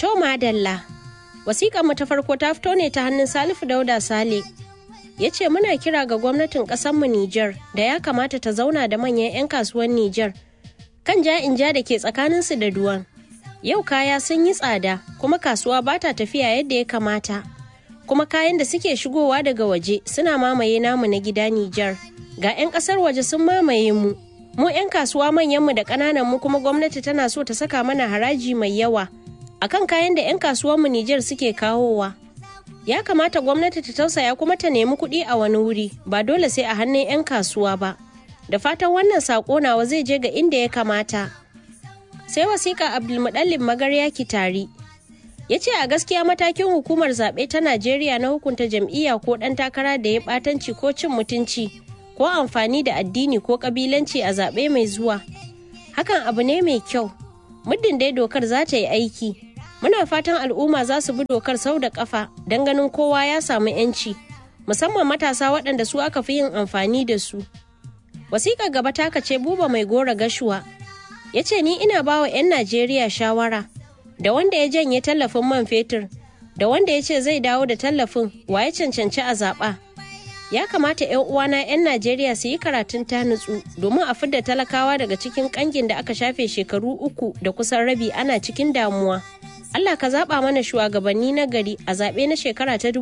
To madalla, wasiƙar mu ta farko ta fito ne ta hannun Salifu Dauda Sale. Ya ce muna kira ga gwamnatin ƙasarmu Nijar da ya kamata ta zauna da manyan 'yan kasuwan Nijar kan ja in ja da ke tsakaninsu da duwan. Yau kaya sun yi tsada kuma kasuwa ba ta tafiya yadda ya kamata. Kuma kayan da suke shigowa daga waje suna mamaye namu na gida Nijar. Ga 'yan ƙasar waje sun mamaye mu. Mu 'yan kasuwa manyanmu da ƙananan mu kuma gwamnati tana so ta saka mana haraji mai yawa. akan kayan da 'yan kasuwanmu Nijar suke kawowa. Ya kamata gwamnati ta tausaya kuma ta nemi kuɗi a wani wuri ba dole sai a hannun 'yan kasuwa ba. Da fatan wannan saƙo nawa zai je ga inda ya kamata. Sai wasiƙa Abdulmuɗallin Magarya Kitari. Ya ce a gaskiya matakin hukumar zaɓe ta Najeriya na hukunta jam'iyya ko ɗan takara da ya ɓatanci ko cin mutunci ko amfani da addini ko ƙabilanci a zaɓe mai zuwa. Hakan abu ne mai kyau. Muddin dai dokar za ta yi aiki. Muna fatan al'umma za su bi dokar sau da kafa don ganin kowa ya samu 'yanci, musamman matasa waɗanda su aka fi yin amfani da su. Wasiƙar gaba ta ce buba mai gora gashuwa. Ya ce ni ina bawa 'yan Najeriya shawara da wanda ya janye tallafin man fetur, da wanda ya ce zai dawo da tallafin wa ya cancanci a zaɓa. Ya kamata 'yan uwana 'yan Najeriya su yi karatun ta nutsu domin a fidda talakawa daga cikin ƙangin da aka shafe shekaru uku da kusan rabi ana cikin damuwa. Allah ka zaɓa mana shugabanni na gari a zaɓe na shekara ta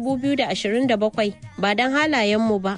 2027 ba don halayenmu ba.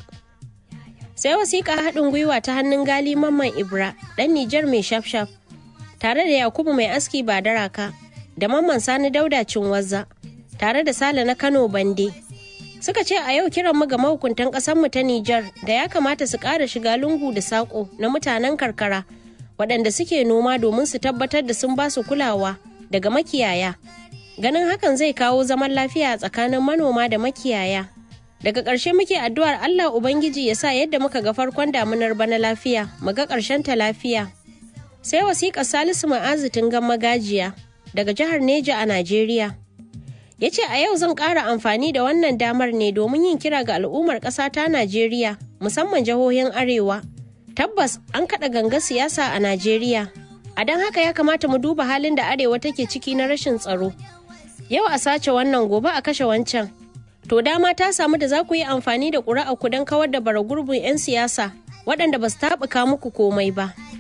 Sai wasiƙa haɗin gwiwa ta hannun gali mamman Ibra ɗan Nijar mai shafshaf tare da Yakubu mai aski ba daraka da mamman Sani Dauda Cinwazza tare da Sale na Kano Bande. Suka ce a yau kiran mu ga mahukuntan ƙasarmu ta Nijar da ya kamata su ƙara shiga lungu da saƙo na mutanen karkara waɗanda suke noma domin su tabbatar da sun ba su kulawa. daga makiyaya ganin hakan zai kawo zaman lafiya tsakanin manoma da makiyaya daga ƙarshe muke addu'ar allah ubangiji ya sa yadda muka ga farkon damunar bana lafiya mu ga ƙarshen ta lafiya sai wasiƙar salisu ma'azu tungan magajiya daga jihar neja a najeriya ya ce a yau zan ƙara amfani da wannan damar ne domin yin kira ga al'ummar ƙasa ta najeriya musamman jihohin arewa tabbas an kaɗa ganga siyasa a najeriya a don haka ya kamata mu duba halin da arewa take ciki na rashin tsaro yau a sace wannan gobe a kashe wancan to dama ta samu da za ku yi amfani da ƙuri'a ku don kawar da bara gurbin 'yan siyasa waɗanda ba su taɓuka muku komai ba